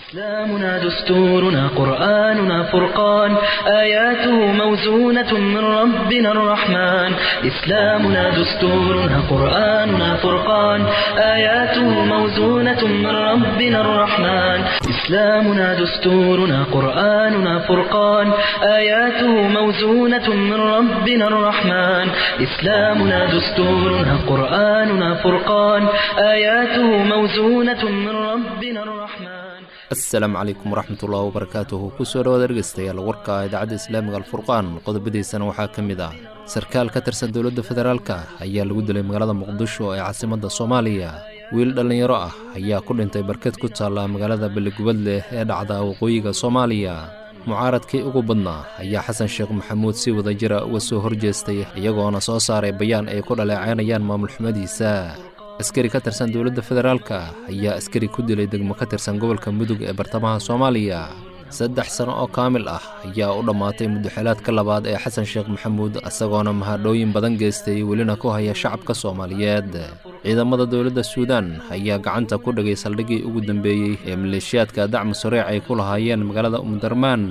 إسلامنا دستورنا قرآننا فرقان آياته موزونة من ربنا الرحمن إسلامنا دستورنا قرآننا فرقان آياته موزونة من ربنا الرحمن إسلامنا دستورنا قرآننا فرقان آياته موزونة من ربنا الرحمن إسلامنا دستورنا قرآننا فرقان آياته موزونة من ربنا الرحمن asalaamu calaykum waraxmatullahi wabarakaatuhu kusoo dhawaad dhegeystayaal warka idaacadda islaamiga alfurqaan qodobadiisana waxaa ka mid ah sarkaal ka tirsan dowladda federaalka ayaa lagu dilay magaalada muqdisho ee caasimadda soomaaliya wiil dhallinyaro ah ayaa ku dhintay barked ku taalla magaalada beligubadleh ee dhacda waqooyiga soomaaliya mucaaradkii ugu badnaa ayaa xasan sheekh maxamuud si wada jira uga soo horjeestay iyagoona soo saaray bayaan ay ku dhaleecaynayaan maamul xumadiisa askari ka tirsan dowladda federaalka ayaa askari ku dilay degmo ka tirsan gobolka mudug ee bartamaha soomaaliya saddex sano oo kaamil ah ayaa u dhammaatay muddaxelaadka labaad ee xasan sheekh maxamuud isagoona mahadhooyin badan geystay welina ku haya shacabka soomaaliyeed ciidamada dowladda suudaan ayaa gacanta ku dhigay saldhiggii ugu dambeeyey ee maleeshiyaadka dacmu sareec ay ku lahaayeen magaalada umdarmaan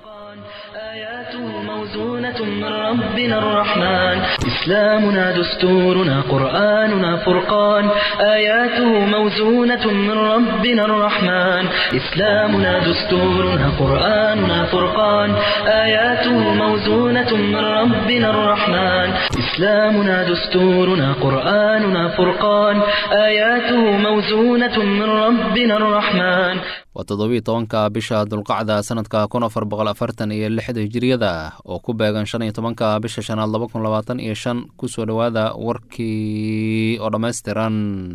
آياته موزونة من ربنا الرحمن إسلامنا دستورنا قرآننا فرقان آياته موزونة من ربنا الرحمن إسلامنا دستورنا قرآننا فرقان آياته موزونة من ربنا الرحمن إسلامنا دستورنا قرآننا فرقان آياته موزونة من ربنا الرحمن waa toddobiiy tobanka bisha dulqacda sanadka kun afar boqol afartan iyo lixda hijiriyada oo ku beegan shan iyo tobanka bisha shanaad laba kun labaatan iyo shan kusoo dhowaada warkii oo dhammaystiran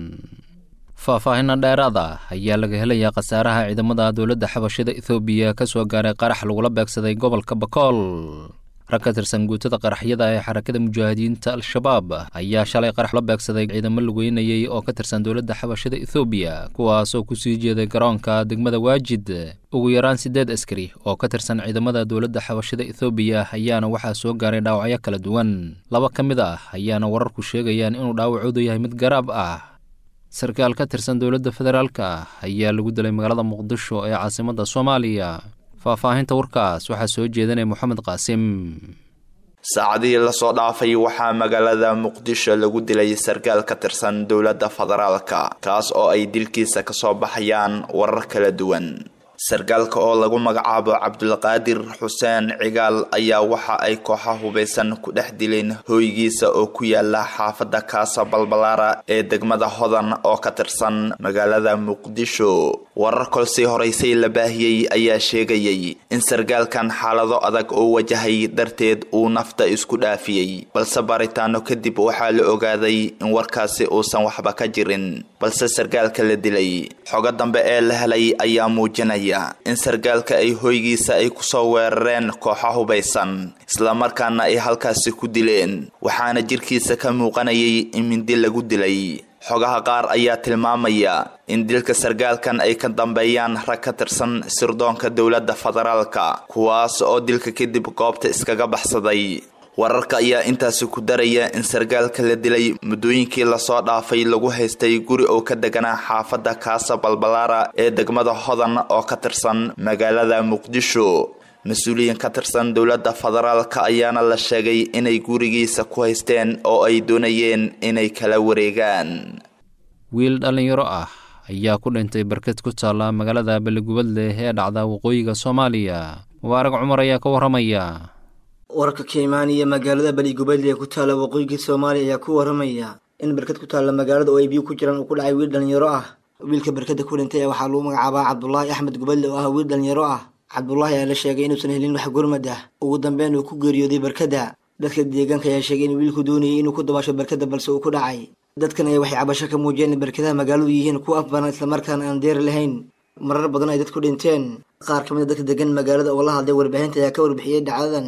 faahfaahinna dheeraada ayaa laga helayaa khasaaraha ciidamada dowladda xabashida ethoobiya ka soo gaaray qarax lagula beegsaday gobolka bakool rag ka tirsan guutada qaraxyada ee xarakada mujaahidiinta al-shabaab ayaa shalay qarax la beegsaday ciidamo lugeynayey oo ka tirsan dowladda xabashada ethoobiya kuwaasoo kusii jeeday garoonka degmada waajid ugu yaraan siddeed askari oo ka tirsan ciidamada dowladda xabashada ethoobiya ayaana waxaa soo gaaray dhaawacyo kala duwan laba ka mid ah ayaana wararku sheegayaan inuu dhaawacoodu yahay mid garaab ah sarkaal ka tirsan dowladda federaalka ayaa lagu dilay magaalada muqdisho ee caasimadda soomaaliya faahfaahinta warkaas waxaa soo jeedanaya moxamed qaasim saacadihii lasoo dhaafay waxaa magaalada muqdisho lagu dilay sarkaal ka tirsan dowladda federaalka kaas oo ay dilkiisa kasoo baxayaan warar kala duwan sarkaalka oo lagu magacaabo cabdulqaadir xuseen cigaal ayaa waxa ay kooxa hubaysan ku dhex dileen hooygiisa oo ku yaala xaafadda kaasa balbalaara ee degmada hodan oo ka tirsan magaalada muqdisho warar kolsii horeysay la baahiyey ayaa sheegayay in sarkaalkan xaalado adag oo wajahay darteed uu nafta isku dhaafiyey balse baaritaano kadib waxaa la ogaaday in warkaasi uusan waxba ka jirin balse sarkaalka la dilay xogo dambe ee la helay ayaa muujinaya in sarkaalka ay hoygiisa ay kusoo weerareen kooxa hubaysan islamarkaana ay halkaasi ku dileen waxaana jirkiisa ka muuqanayay in mindi lagu dilay xogaha qaar ayaa tilmaamaya in dilka sarkaalkan ay ka dambeeyaan rag ka tirsan sirdoonka dowladda federaalka kuwaas oo dilka kadib goobta iskaga baxsaday wararka ayaa intaasi ku daraya in sarkaalka la dilay muddooyinkii lasoo dhaafay lagu haystay guri oo ka deganaa xaafadda kaasa balbalaara ee degmada hodan oo ka tirsan magaalada muqdisho mas-uuliyiin ka tirsan dowladda federaalka ayaana la sheegay inay gurigiisa ku haysteen oo ay doonayeen inay kala wareegaan wiil dhallinyaro ah ayaa ku dhintay barked ku taalla magaalada beligubadleh ee dhacda waqooyiga soomaaliya mubaarag cumar ayaa ka warramaya wararka ka imaanaya magaalada beligubadle ee ku taalla waqooyiga soomaaliya ayaa ku waramaya in barked ku taalla magaalada oo ay biyo ku jiraan uu ku dhacay wiil dhallinyaro ah wiilka barkada ku dhintay waxaa lagu magacaabaa cabdulaahi axmed gubadle oo ah wiil dhallinyaro ah cabdulaahi ayaa la sheegay inuusan helin wax gurmad ah ugu dambeyn uu ku geeriyooday barkada dadka deegaanka ayaa sheegay in wiilku doonayay inuu ku dabaasho barkada balse uu ku dhacay dadkan ayaa waxay cabasho ka muujiyeen in barkadaha magaaladu yihiin kuwa afbaran islamarkaana aan deeri lahayn marar badan ay dadku dhinteen qaar ka mid a dadka degan magaalada oo la hadlay warbaahinta ayaa ka warbixiyey dhacdadan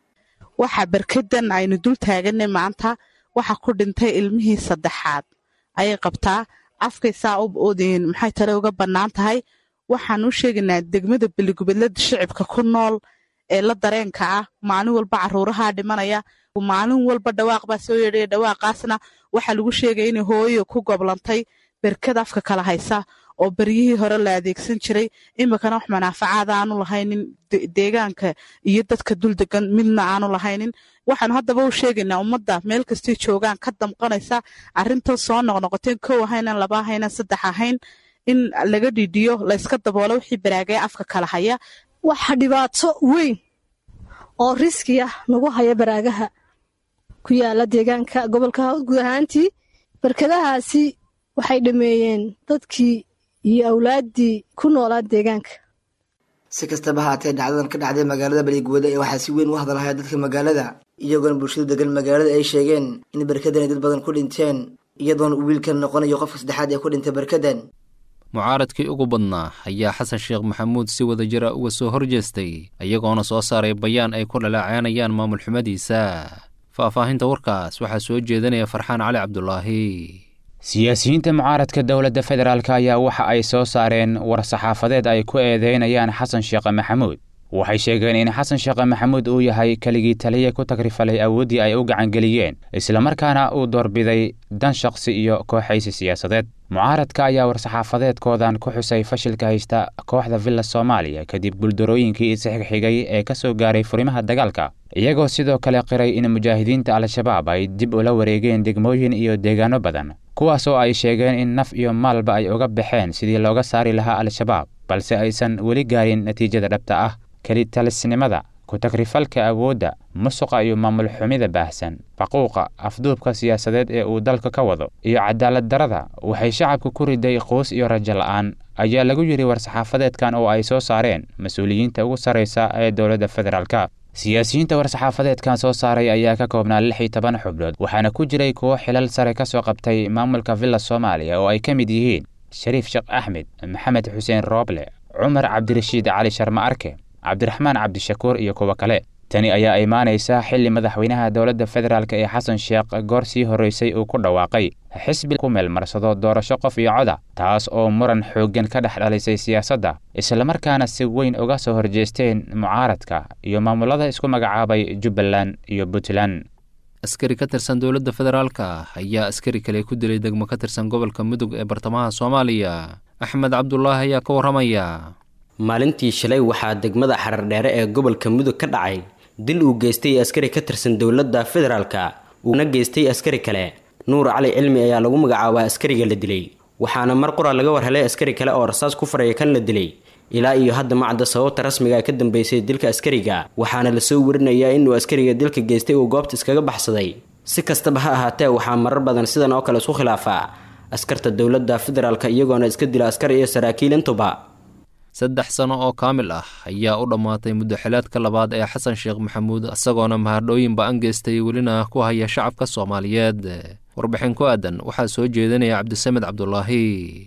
waxaa barkadan aynu dul taaganay maanta waxa ku dhintay ilmihii saddexaad ayay qabtaa afkay saa u oodeen maxay tale uga bannaan tahay waxaan u sheegaynaa degmada beligubadlada shicibka ku nool ee la dareenka ah maalin walba caruuraha dhimanaya maalin walba dhawaaq baa soo yeedhaya dhawaaqaasna waxaa lagu sheegaya inay hooyo ku goblantay berkad afka kala haysa oo beryihii hore la adeegsan jiray iminkana wax manaafacaada aanu lahaynin deegaanka iyo dadka dul degan midna aanu lahaynin waxaanu haddaba u sheegaynaa ummadda meel kastay joogaan ka damqanaysa arrinta soo noqnoqoteen kow ahaynan laba ahaynan saddex ahayn in laga dhidhiyo layska daboolo wixii baraagaya afka kala haya waxa dhibaato weyn oo riski ah nagu haya baraagaha ku yaala deegaanka gobolka guud ahaantii barkadahaasi waxay dhameeyeen dadkii iyo awlaaddii ku noolaa deegaanka si kastaba haatee dhacdadan ka dhacday magaalada baligwada ee waxaa si weyn u hadalhaya dadka magaalada iyagoona bulshadu degan magaalada ay sheegeen in barkadan ay dad badan ku dhinteen iyadoona uu wiilkan noqonayo qofka saddexaad ee ku dhintay barkadan mucaaradkii ugu badnaa ayaa xasan sheekh maxamuud si wada jira uga soo horjeestay iyagoona soo saaray bayaan ay ku dhaleecaynayaan maamul xumadiisa faahfaahinta warkaas waxaa soo jeedinaya farxaan cali cabdulaahi siyaasiyiinta mucaaradka dowladda federaalk ayaa waxa ay soo saareen war-saxaafadeed ay ku eedeynayaan xasan sheekh maxamuud waxay sheegeen in xasan sheekh maxamuud uu yahay keligii taliya ku tagrifalay awooddii ay u gacangeliyeen islamarkaana uu doorbiday dan shaqsi iyo kooxaysi siyaasadeed mucaaradka ayaa war-saxaafadeedkoodan ku xusay fashilka haysta kooxda villa soomaaliya kadib buldarooyinkii isxigxigay ee ka soo gaaray furimaha dagaalka iyagoo sidoo kale qiray in mujaahidiinta al-shabaab ay dib ula wareegeen degmooyin iyo deegaano badan kuwaas oo ay sheegeen in naf iyo maalba ay uga baxeen sidii looga saari lahaa al-shabaab balse aysan weli gaarin natiijada dhabta ah kelitalisnimada ku-tagrifalka awoodda musuqa iyo maamul xumida baahsan faquuqa afduubka siyaasadeed ee uu dalka ka wado iyo cadaalad darada waxay shacabka ku riday quus iyo rajo la'aan ayaa lagu yidhi war-saxaafadeedkan oo ay soo saareen mas-uuliyiinta ugu sarraysa ee dowladda federaalka siyaasiyiinta war-saxaafadeedkan soo saaray ayaa ka koobnaa lix iyo toban xubnood waxaana ku jiray kuwo xilal sare ka soo qabtay maamulka villa soomaaliya oo ay ka mid yihiin shariif sheekh axmed maxamed xuseen rooble cumar cabdirashiid cali sharma arke cabdiraxmaan cabdishakuur iyo kuwo kale tani ayaa imaanaysa xilli madaxweynaha dowladda federaalk ee xasan sheekh goor sii horraysay uu ku dhawaaqay xisbi ku meelmarsado doorasho qof iyo coda taas oo muran xooggan ka dhex dhalisay siyaasadda islamarkaana si weyn uga soo horjeesteen mucaaradka iyo maamulada isku magacaabay jubbaland iyo puntland askari ka tirsan dowladda federaalka ayaa askari kale ku dilay degmo ka tirsan gobolka mudug ee bartamaha soomaaliya axmed cabdulaahi ayaa ka warramaya maalintii shalay waxaa degmada xarardheere ee gobolka mudug ka dhacay dil uu geystay askari ka tirsan dowladda federaalka uuna geystay askari kale nuur cali cilmi ayaa lagu magacaabaa askariga la dilay waxaana mar qura laga warhelay askari kale oo rasaas ku faraya kan la dilay ilaa iyo hadda macadda sababta rasmiga ka dambeysay dilka askariga waxaana lasoo warinayaa inuu askariga dilka geystay uu goobta iskaga baxsaday si kastaba ha ahaatee waxaa marar badan sidan oo kale isku khilaafaa askarta dowladda federaalka iyagoona iska dila askar iyo saraakiil intuba saddex sano oo kaamil ah ayaa u dhammaatay muddaxilaadka labaad ee xasan sheekh maxamuud isagoona mahadhooyin ba-an geystay welina ku haya shacabka soomaaliyeed warbixin ku aadan waxaa soo jeedinaya cabdisamed cabdulaahi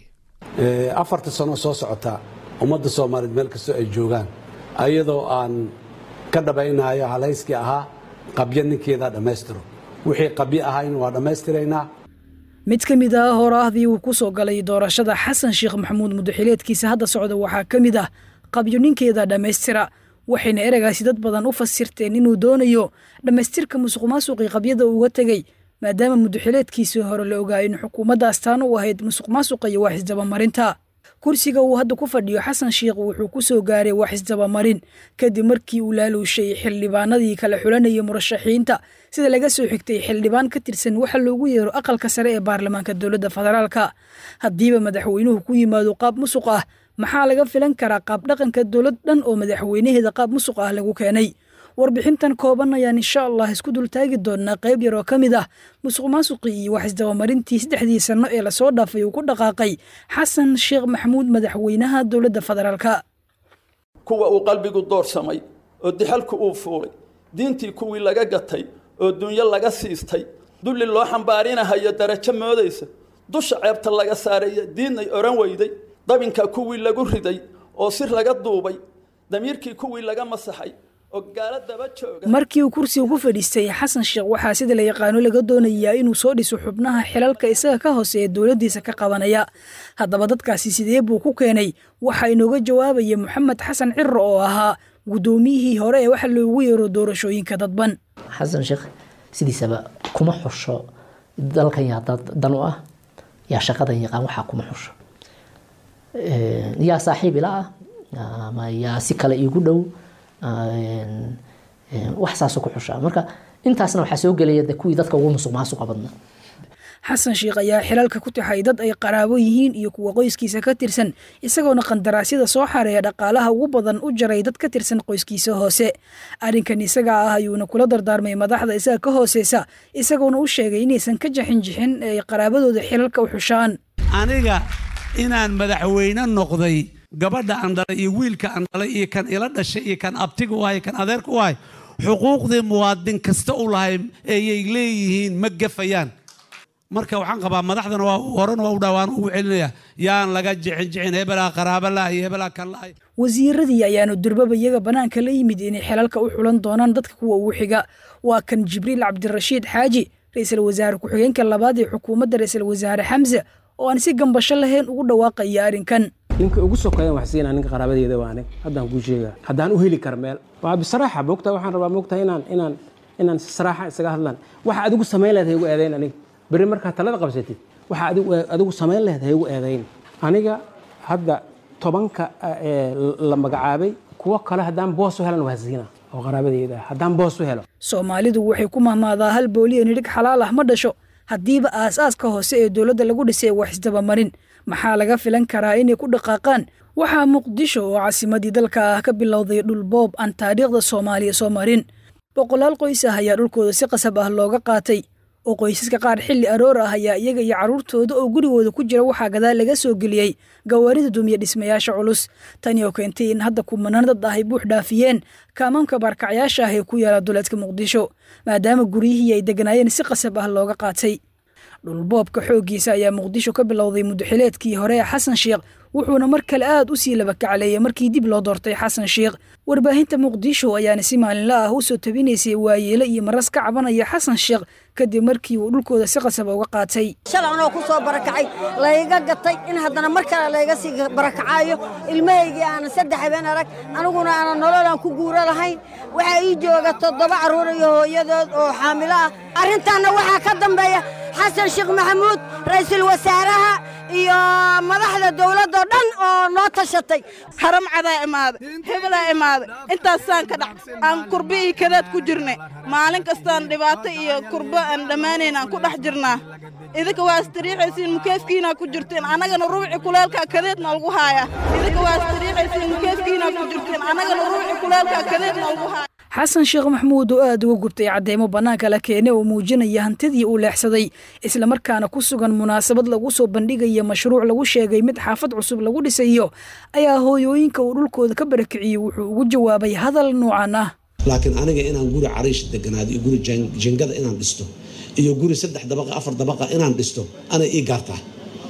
afarta sano soo socota ummadda soomaaliyeed meel kastoo ay joogaan ayadoo aan ka dhabaynayo halayskii ahaa qabyo ninkeedaa dhammaystiro wixii qabyo ahayn waa dhammaystiraynaa mid ka mid ah horaahdii uu ku soo galay doorashada xasan sheekh maxamuud muddaxileedkiisa hadda socda waxaa ka mid ah qabyo ninkeeda dhammaystira waxayna ereygaasi dad badan u fasirteen inuu doonayo dhammaystirka musuqmaasuqii qabyada uga tegey maadaama muddaxileedkiisii hore la ogaa in xukuumadda astaan u ahayd musuqmaasuqa iyo wax isdabamarinta kursiga uu hadda ku fadhiyo xasan sheekh wuxuu ku soo gaaray wax isdabamarin kadib markii uu laaluushay xildhibaanadii kala xulanayay murashaxiinta sida laga soo xigtay xildhibaan ka tirsan waxa loogu yeero aqalka sare ee baarlamaanka dowladda federaalka haddiiba madaxweynuhu ku yimaado qaab musuq ah maxaa laga filan karaa qaab dhaqanka dowlad dhan oo madaxweynaheeda qaab musuq ah lagu keenay warbixintan kooban ayaan insha allah isku dultaagi doonaa qayb yar oo ka mid ah musuq maasuqii iyo wax isdabamarintii saddexdii sanno ee lasoo dhaafay uu ku dhaqaaqay xasan sheekh maxamuud madaxweynaha dowladda federaalka kuwa uu qalbigu doorsamay oo dixalku uu fuulay diintii kuwii laga gatay oo dunyo laga siistay dulli loo xambaarinahayo darajo moodaysa dusha ceebta laga saaraya diidnay odhan weyday dabinka kuwii lagu riday oo sir laga duubay damiirkii kuwii laga masaxay markii uu kursiga ku fadhiistay xasan sheekh waxaa sida la yaqaano laga doonayaa inuu soo dhiso xubnaha xilalka isaga ka hooseeya dowladdiisa ka qabanaya haddaba dadkaasi sidee buu ku keenay waxaa inooga jawaabaya moxamed xasan ciro oo ahaa guddoomiyihii hore ee waxa loogu yeero doorashooyinka dadban xasan sheekh sidiisaba kuma xusho dalkan yaa dan u ah yaa shaqadan yaqaan waxaa kuma xusho yaa saaxiib ila ah ama yaa si kale iigu dhow wax saasoo ku xushaa marka intaasna waxaa soo gelaya de kuwii dadka ugu musuq maasuqa badnaa xasan sheikh ayaa xilalka ku taxay dad ay qaraabo yihiin iyo kuwa qoyskiisa ka tirsan isagoona qandaraasyada soo xareeya dhaqaalaha ugu badan u jaray dad ka tirsan qoyskiisa hoose arrinkan isaga ah ayuuna kula dardaarmay madaxda isaga ka hooseysa isagoona u sheegay inaysan ka jaxin jixin ee ay qaraabadooda xilalka u xushaan aniga inaan madaxweyne noqday gabadha aan dhalay iyo wiilka aan dhalay iyo kan ila dhashay iyo kan abtiga u ahay kan adeerka u ahay xuquuqdii muwaadin kasta u lahay ayay leeyihiin ma gafayaan marka waxaan qabaa madaxdana waa horena waa u dhawaan ugu celinaya yaan laga jixin jixin hebelaa qaraaba laha iyo hebelaa kan lahay wasiiradii ayaanu durbaba iyaga bannaanka la yimid inay xilalka u xulan doonaan dadka kuwa ugu xiga waa kan jibriil cabdirashiid xaaji ra-iisul wasaare ku-xigeenka labaad ee xukuumadda ra-iisul wasaare xamse oo aan si gambasho lahayn ugu dhawaaqaya arrinkan ninka ugu sokeeyan wax siinaa ninka qaraabadeeda waa anig haddaan kuu sheegaa haddaan u heli kar meel waa bisaraaxa moogtaa waxaan rabaa moogtaa inaan inaan inaan si saraaxa isaga hadlaan waxa adigu samayn leed haygu eedayn aniga berri markaad talada qabsatid waxa adigu adigu samayn lehed haygu eedayn aniga hadda tobanka la magacaabay kuwo kale haddaan boos u helan waa siina oo qaraabadeeda haddaan boos u helo soomaalidu waxay ku mahmaadaa hal booliya nidhig xalaal ah ma dhasho haddiiba aas-aaska hoose ee dowladda lagu dhisay wax isdabamarin maxaa laga filan karaa inay ku dhaqaaqaan waxaa muqdisho oo caasimadii dalka ah ka bilowday dhul boob aan taariikhda soomaaliya soo marin boqolaal qoys ah ayaa dhulkooda si qasab ah looga qaatay oo qoysaska qaar xilli aroor ah ayaa iyaga iyo carruurtooda oo gurigooda ku jira waxaa gadaal laga soo geliyey gawaarida dumiya dhismayaasha culus tani oo keentay in hadda kumanaan dad ah ay buux dhaafiyeen kaamaamka baarkacyaasha ah ee ku yaala duleedka muqdisho maadaama guryihii ay deganaayeen si qasab ah looga qaatay dhulboobka xooggiisa ayaa muqdisho ka bilowday muddaxileedkii hore ee xasan sheekh wuxuuna mar kale aad u sii labakacleeyay markii dib loo doortay xasan sheekh warbaahinta muqdisho ayaana si maalinla ah u soo tabinaysay waayeelo iyo maras ka cabanaya xasan sheekh kadib markii uu dhulkooda si qasaba uga qaatay shalay anoo ku soo barakacay layga gatay in haddana mar kale layga sii barakacaayo ilmahaygii aanan saddex habeen arag aniguna aanan nololaan ku guuro lahayn waxaa ii jooga toddoba carruur iyo hooyadood oo xaamilo ah arrintaanna waxaa ka dambeeya xasan sheekh maxamuud ra'iisul wasaaraha iyo madaxda dowladoo dhan oo noo tashatay haram cadaa imaaday hebelaa imaaday intaasaan ka dhac aan kurba iyo kadaad ku jirnay maalin kastaan dhibaato iyo kurba aan dhammaanayn aan ku dhex jirnaa idinka waa istariixaysiin mukeefkiinaa ku jirteen annagana rubci kuleelkaa kadeedna lagu haaya idinka waa istariixaysiin mukeefkiinaa ku jirteen annagana rubci kuleelkaa kadeedna lagu haaya xasan sheekh maxamuud oo aad uga gubtay cadeymo bannaanka la keenay oo muujinaya hantidii uu leexsaday islamarkaana ku sugan munaasabad lagu soo bandhigaya mashruuc lagu sheegay mid xaafad cusub lagu dhisayo ayaa hooyooyinka uu dhulkooda ka barakiciyey wuxuu ugu jawaabay hadal noocan ah laakiin aniga inaan guri cariish deganaado iyo guri jingada inaan dhisto iyo guri saddex dabaqa afar dabaqa inaan dhisto anay ii gaartaa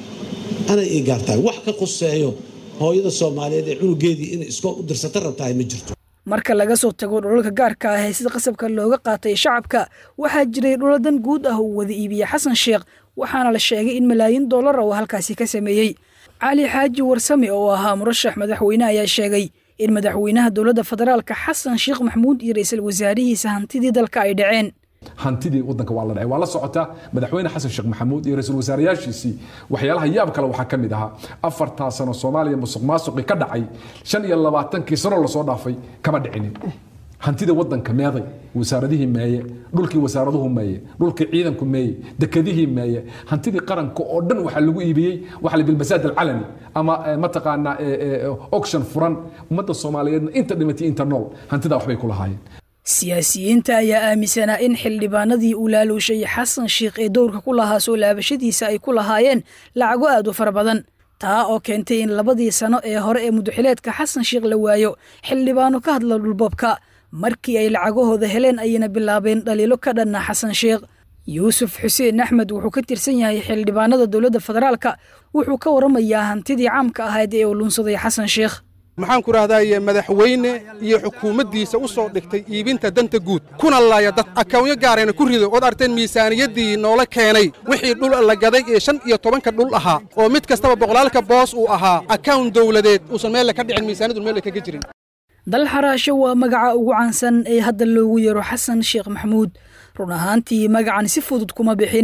anay ii gaartahay wax ka quseeyo hooyada soomaaliyeed ee cunugeedii inay iskool u dirsata rabtahay ma jirto marka laga soo tago dhulalka gaarka ah ee sida qasabka looga qaatay shacabka waxaa jiray dhuladan guud ah uu wada iibiyey xasan sheekh waxaana la sheegay in malaayiin dollar uu halkaasi ka sameeyey cali xaaji warsame oo ahaa murashax madaxweyne ayaa sheegay in madaxweynaha dowladda federaalka xasan sheekh maxamuud iyo ra-iisul wasaarihiisa hantidii dalka ay dhaceen hantidii wadanka waa la dhacay waa la socotaa madaxweyne xasan sheekh maxamuud iyo ra-iisul wasaarayaashiisii waxyaalaha yaab kale waxaa ka mid ahaa afartaa sano soomaaliya musuq maasuqi ka dhacay shan iyo labaatankii sano lasoo dhaafay kama dhicinin hantida wadanka meeday wasaaradihii meeye dhulkii wasaaraduhu meeye dhulkii ciidanku meeye dekadihii meeye hantidii qaranka oo dhan waxaa lagu iibiyey waxa bilmasaad alcalani ama mataqaanaa auction furan ummadda soomaaliyeedna inta dhimatay inta nool hantidaa waxbay ku lahaayeen siyaasiyiinta ayaa aaminsanaa in xildhibaanadii uu laaluushay xasan sheekh ee dowrka ku lahaa soo laabashadiisa ay ku lahaayeen lacago aad u fara badan taa oo keentay in labadii sano ee hore ee mudaxileedka xasan sheekh la waayo xildhibaano ka hadla dhulboobka markii ay lacagahooda heleen ayayna bilaabeen dhaliilo ka dhanna xasan sheekh yuusuf xuseen axmed wuxuu ka tirsan yahay xildhibaanada dowladda federaalka wuxuu ka waramayaa hantidii caamka ahayd ee uu lunsaday xasan sheekh maxaan ku rahdaye madaxweyne iyo xukuumaddiisa u soo dhigtay iibinta danta guud kuna laaya dad akawnyo gaarayna ku rido ood arteen miisaaniyaddii noola keenay wixii dhul la gaday ee shan iyo tobanka dhul ahaa oo mid kastaba boqolaalka boos uu ahaa akawn dawladeed uusan meelle ka dhicin miisaaniyaddu meelle kaga jirin dal xaraasho waa magaca ugu caansan ee hadda loogu yeero xasan sheekh maxamuud run ahaantii magacan si fudud kuma bixin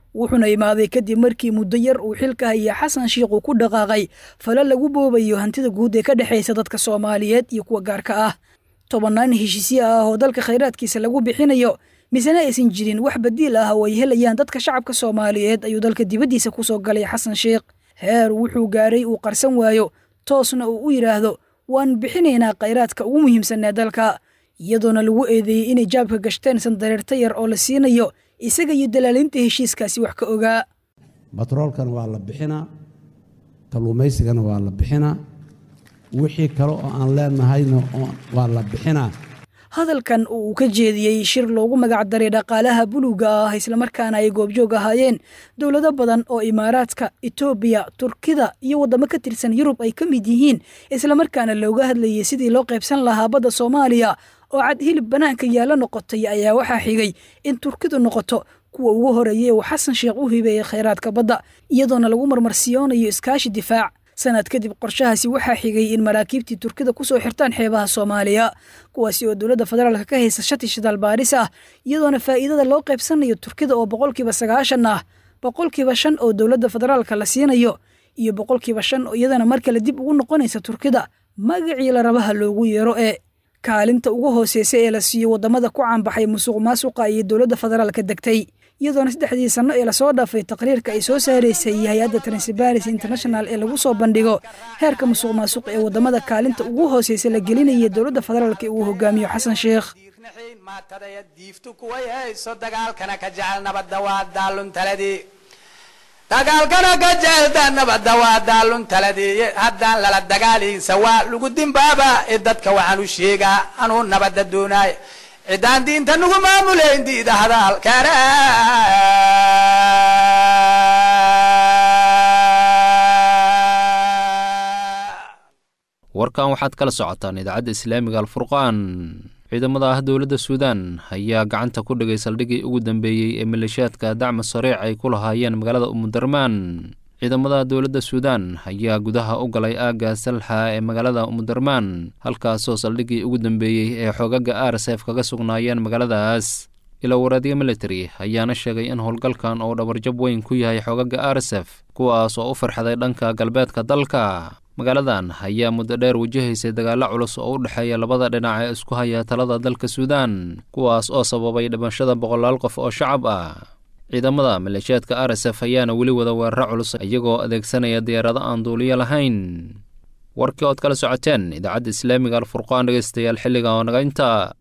wuxuuna imaaday kadib markii muddo yar uu xilka haya xasan sheikh uu ku dhaqaaqay fala lagu boobayo hantida guud ee ka dhexaysa dadka soomaaliyeed iyo kuwa gaarka ah tobannaan heshiisyo ah oo dalka khayraadkiisa lagu bixinayo misena aysan jirin wax badiil ah oo ay helayaan dadka shacabka soomaaliyeed ayuu dalka dibaddiisa ku soo galay xasan sheikh heer wuxuu gaaray uu qarsan waayo toosna uu u yidhaahdo waan bixinaynaa khayraadka ugu muhiimsan ee dalka iyadoona lagu eedeeyey inay jaabka gashteen sandareerta yar oo la siinayo isaga iyo dalaalinta heshiiskaasi wax ka ogaa batroolkana waa la bixinaa kalluumaysigana waa la bixinaa wixii kale oo aan leenahayna waa la bixinaa hadalkan oo uu ka jeediyey shir loogu magacdaray dhaqaalaha buluuga ah islamarkaana ay goobjoog ahaayeen dowlado badan oo imaaraadka etoobiya turkida iyo waddamo ka tirsan yurub ay ka mid yihiin islamarkaana looga hadlayay sidii loo qaybsan lahaa badda soomaaliya oo cad hilib bannaanka yaalla noqotay ayaa waxaa xigay in turkidu noqoto kuwa ugu horeeyay uu xasan sheekh u hibeeyey khayraadka badda iyadoona lagu marmarsiyoonayo iskaashi difaac sanad kadib qorshahaasi waxaa xigay in maraakiibtii turkida kusoo xirtaan xeebaha soomaaliya kuwaasi oo dowladda federaalka ka haysa shati shidaal baaris ah iyadoona faa'iidada loo qaybsanayo turkida oo boqolkiiba sagaashan ah boqolkiiba shan oo dowladda federaalka la siinayo iyo boqolkiiba shan oo iyadana mar kale dib ugu noqonaysa turkida magacii la rabaha loogu yeero ee kaalinta ugu hooseysa ee la siiyo waddamada ku caanbaxay musuq maasuqa iyo dowladda federaalka degtay iyadoona saddexdii sanno ee lasoo dhaafay taqriirka ay soo saaraysay hay-adda transparency international ee lagu soo bandhigo heerka musuq maasuq ee waddamada kaalinta ugu hooseysa la gelinaya dowladda federaalka ee uu hogaamiyo xasan sheekh dagaalkana ka jeelda nabadda waa daalun taladii haddaan lala dagaaliinsa waa lagu dimbaaba ee dadka waxaan u sheegaa anuu nabadda doonaaya ciddaan diinta nagu maamulayn diida hadaalkana warkan waxaad kala socotaan idaacadda islaamiga alfurqaan ciidamada ah dowladda suudaan ayaa gacanta ku dhigay saldhiggii ugu dambeeyey ee maleeshiyaadka dacma sariic ay ku lahaayeen magaalada umudarmaan ciidamada dowladda suudaan ayaa gudaha u galay aagga salxa ee magaalada umudarmaan halkaasoo saldhiggii ugu dambeeyey ee xoogaga arsef kaga sugnaayeen magaaladaas ilawareedyo military ayaana sheegay in howlgalkan uu dhabarjab weyn ku yahay xoogaga arsef kuwaas oo u farxaday dhanka galbeedka dalka magaaladan ayaa muddo dheer wajahaysay dagaallo culus oo u dhexeeya labada dhinac ee isku haya talada dalka suudaan kuwaas oo sababay dhimashada boqolaal qof oo shacab ah ciidamada maleeshiyaadka arsf ayaana weli wada weeraro culus iyagoo adeegsanaya diyaarado aan duuliyo lahayn warkii ood kala socoteen idaacadda islaamiga alfurqaan dhegeystayaal xilliga oo naga inta